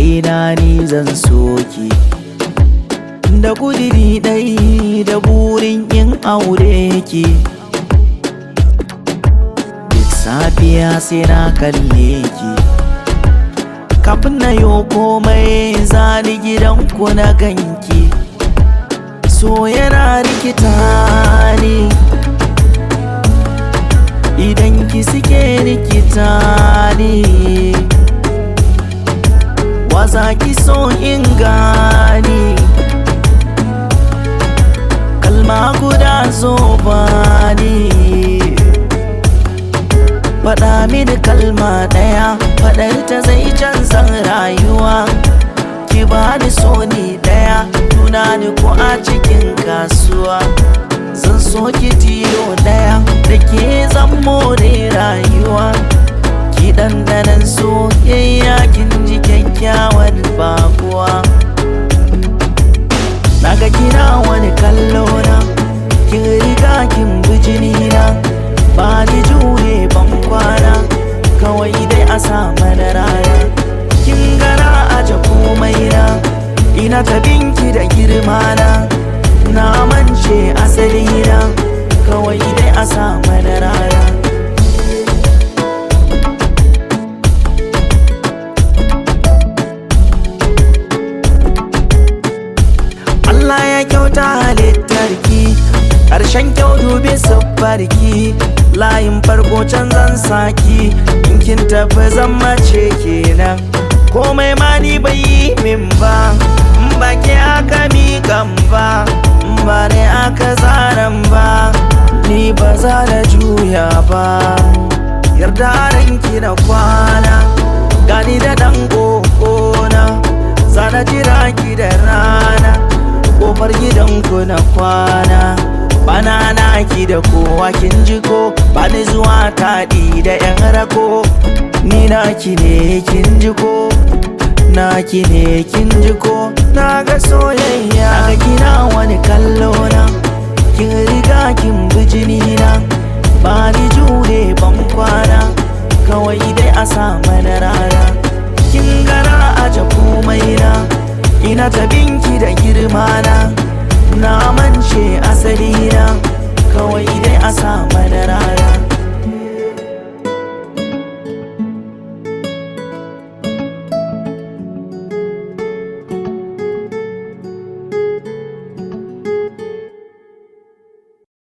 raina ni zan soki da kudiri ɗai da burin yin aure ki duk safiya sai na kalle ki kafin na yo komai zani gidanku na ganki so yana rikita ni idan ki suke rikita ni waza ki so in gani kalma guda zo bani faɗa mini kalma ɗaya faɗar ta zai canza rayuwa ki bani so ni ɗaya tunani ko a cikin kasuwa zan so ki tilo ɗaya da ke zan more rayuwa ki ɗanɗanan soyayya kin ji kyakkyawan bakuwa naga kina wani kallo na kin riga kin bijini na ba ni jure ban kwana kawai dai a sa mana rana kin gana aje komai na ina ta binki da girma na na mance asali na kawai dai a sa mana rana Allah ya kyauta halittarki ƙarshen kyau dubi sabbarki layin farko can zan saki in kin tafi zan mace kenan komai ma ni bai yi min ba in ba ke aka miƙan ba in ba ne aka zaran ba ni ba za da juya ba yarda ranki na kwana gani da ɗan ƙoƙona zana jira ki da rana kofar gidanku na kwana bana naki da kowa kin ji ko bani zuwa taɗi da yan rako ni naki ne kin ji ko naki ne kin ji ko na ga soyayya ga kina wani kallo na kin riga kin bi jini na ba ni jure ban kwana kawai dai a sa mana rana kin gara aje komai na ina ta binki da girma na